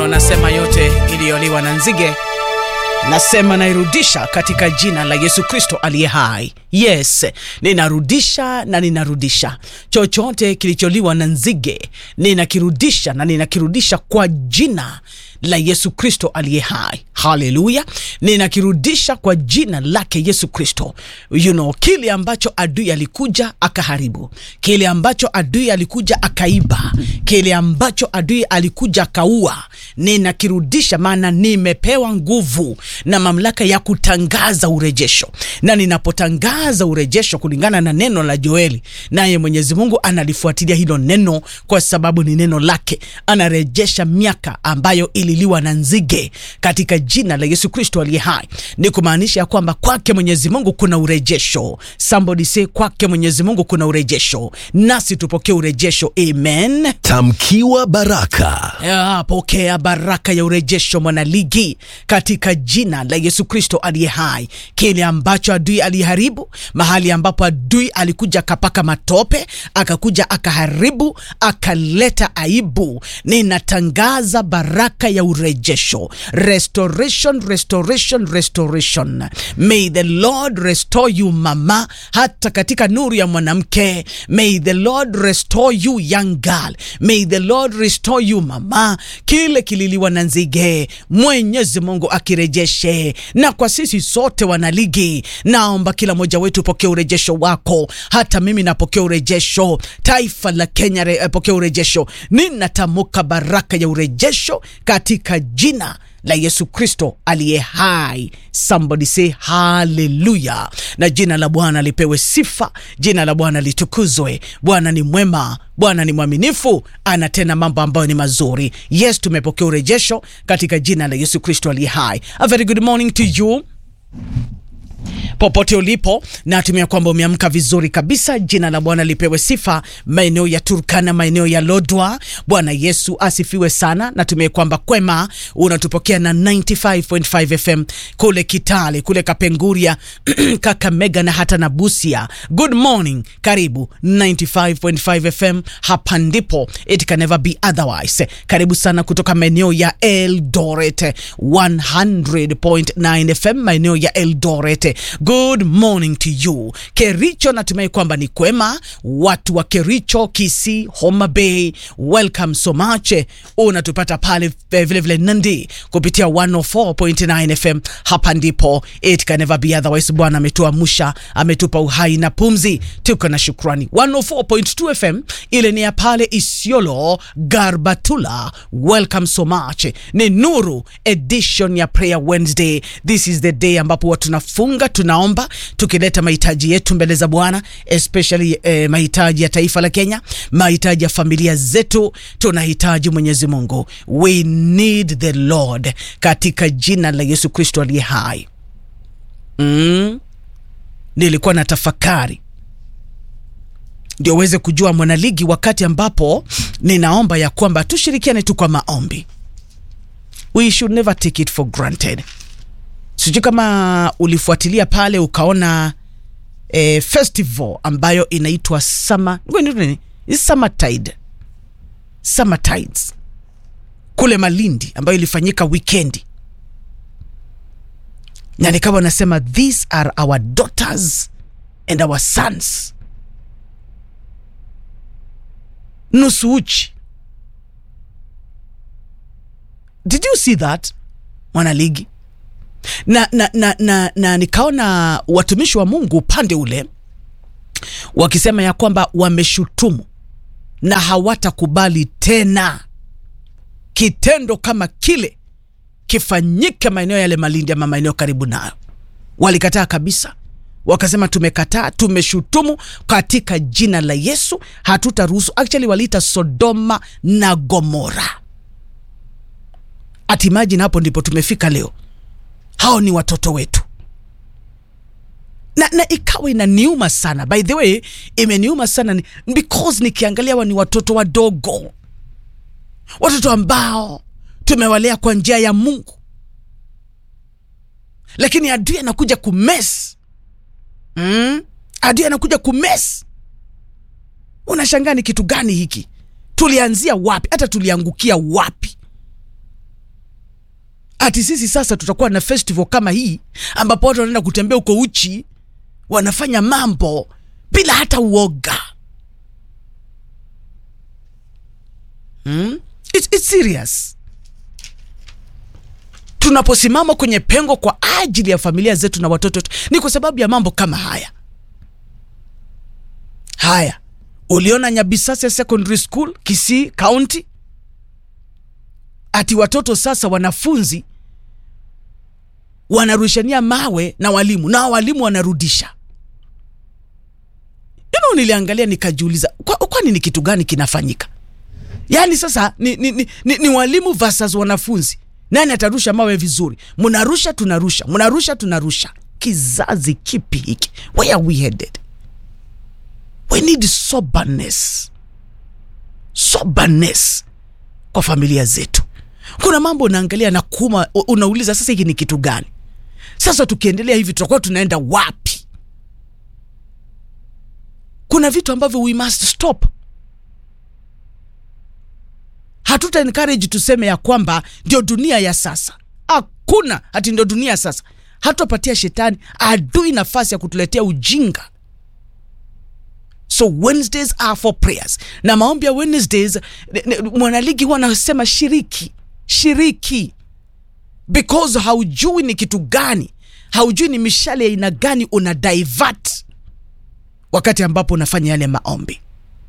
Nasema yote iliyoliwa na nzige nasema nairudisha katika jina la Yesu Kristo aliye hai. Yes, ninarudisha na ninarudisha chochote kilicholiwa na nzige, ninakirudisha na ninakirudisha kwa jina la Yesu Kristo aliye hai. Haleluya, ninakirudisha kwa jina lake Yesu Kristo. You know, kile ambacho adui alikuja akaharibu, kile ambacho adui alikuja akaiba, kile ambacho adui alikuja akaua, ninakirudisha, maana nimepewa nguvu na mamlaka ya kutangaza urejesho, na ninapotangaza urejesho kulingana na neno la Joeli, naye Mwenyezi Mungu analifuatilia hilo neno, kwa sababu ni neno lake. Anarejesha miaka ambayo ililiwa na nzige katika jina la Yesu Kristo aliye hai. Ni kumaanisha ya kwamba kwake Mwenyezi Mungu kuna urejesho. Somebody say kwake Mwenyezi Mungu kuna urejesho, nasi tupokee urejesho. Amen. Tamkiwa baraka. Ya, pokea baraka ya urejesho mwanaligi, katika jina la Yesu Kristo aliye hai. Kile ambacho adui aliharibu, mahali ambapo adui alikuja akapaka matope, akakuja akaharibu, akaleta aibu, ninatangaza baraka ya urejesho, restoration, restoration, restoration. May the Lord restore you mama, hata katika nuru ya mwanamke. May the Lord restore you young girl. May the Lord restore you mama, kile kililiwa na nzige, Mwenyezi Mungu akirejeshe. Na kwa sisi sote wanaligi, naomba kila mmoja wetu pokea urejesho wako. Hata mimi napokea urejesho, taifa la Kenya re, pokea urejesho. Ninatamka baraka ya urejesho katika jina la Yesu Kristo aliye hai. Somebody say haleluya, na jina la Bwana lipewe sifa, jina la Bwana litukuzwe. Bwana ni mwema, Bwana ni mwaminifu, anatenda mambo ambayo ni mazuri. Yes, tumepokea urejesho katika jina la Yesu Kristo aliye hai. A very good morning to you popote ulipo, natumia kwamba umeamka vizuri kabisa. Jina la Bwana lipewe sifa. Maeneo ya Turkana, maeneo ya Lodwa, Bwana Yesu asifiwe sana. Natumia kwamba kwema unatupokea na 95.5 FM kule Kitale, kule Kapenguria, Kakamega na hata na Busia. Good morning, karibu 95.5 FM, hapa ndipo it can never be otherwise. Karibu sana kutoka maeneo ya Eldoret 100.9 FM, maeneo ya Eldoret. Good morning to you. Kericho, natumai kwamba ni kwema. Watu wa Kericho, Kisii, Homa Bay, welcome so much. Unatupata pale vilevile vile Nandi kupitia 104.9 FM. Hapa ndipo it can never be otherwise. Bwana ametuamsha, ametupa uhai na pumzi, tuko na shukrani. 104.2 FM ile ni ya pale Isiolo, Garbatula, welcome so much. Ni Nuru edition ya Prayer Wednesday. This is the day ambapo watu tunafunga tunaomba tukileta mahitaji yetu mbele za Bwana, especially eh, mahitaji ya taifa la Kenya, mahitaji ya familia zetu. Tunahitaji Mwenyezi Mungu, we need the Lord, katika jina la Yesu Kristo aliye hai. Mm, nilikuwa na tafakari ndio uweze kujua mwanaligi, wakati ambapo ninaomba ya kwamba tushirikiane tu kwa maombi. We should never take it for granted. Sijui kama ulifuatilia pale ukaona eh, festival ambayo inaitwa summer nini, summer tide, summer tides kule Malindi ambayo ilifanyika wikendi, na nikawa nasema these are our daughters and our sons, nusu uchi. Did you see that mwanaligi? na, na, na, na, na nikaona watumishi wa Mungu upande ule wakisema ya kwamba wameshutumu na hawatakubali tena kitendo kama kile kifanyike maeneo yale Malindi ama maeneo karibu nayo. Walikataa kabisa, wakasema tumekataa, tumeshutumu katika jina la Yesu, hatutaruhusu. Actually waliita Sodoma na Gomora. Atimaji, na hapo ndipo tumefika leo hao ni watoto wetu na, na ikawa inaniuma sana. By the way, imeniuma sana ni, because nikiangalia wa ni watoto wadogo, watoto ambao tumewalea kwa njia ya Mungu, lakini adui anakuja kumes mm? adui anakuja kumes. Unashangaa ni kitu gani hiki? Tulianzia wapi? Hata tuliangukia wapi? ati sisi sasa tutakuwa na festival kama hii ambapo watu wanaenda kutembea uko uchi wanafanya mambo bila hata uoga hmm? it's, it's serious tunaposimama kwenye pengo kwa ajili ya familia zetu na watoto wetu ni kwa sababu ya mambo kama haya haya uliona nyabisasa secondary school kisii county ati watoto sasa wanafunzi wanarushania mawe na walimu na walimu wanarudisha ino niliangalia nikajiuliza kwani kwa ni kitu gani kinafanyika yaani sasa ni, ni, ni, ni, ni walimu versus wanafunzi nani atarusha mawe vizuri mnarusha tunarusha mnarusha tunarusha kizazi kipi hiki where are we headed we need soberness soberness kwa familia zetu kuna mambo unaangalia na kuma unauliza sasa hiki ni kitu gani sasa tukiendelea hivi tutakuwa tunaenda wapi kuna vitu ambavyo we must stop hatuta encourage tuseme ya kwamba ndio dunia ya sasa hakuna hati ndio dunia ya sasa hatupatia shetani adui nafasi ya kutuletea ujinga so wednesdays are for prayers na maombi ya wednesdays mwanaligi huwa anasema shiriki shiriki because haujui ni kitu gani haujui ni mishale ya aina gani una divert wakati ambapo unafanya yale maombi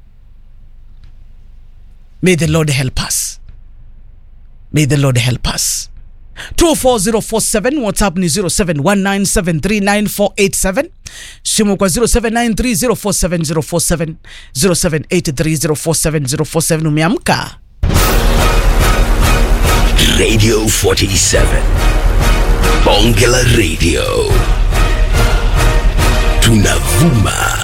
may the lord help us may the lord help us 24047 whatsapp ni 0719739487 simu kwa 0793047047 0783047047 umeamka Radio 47. Bonge la Radio. Tunavuma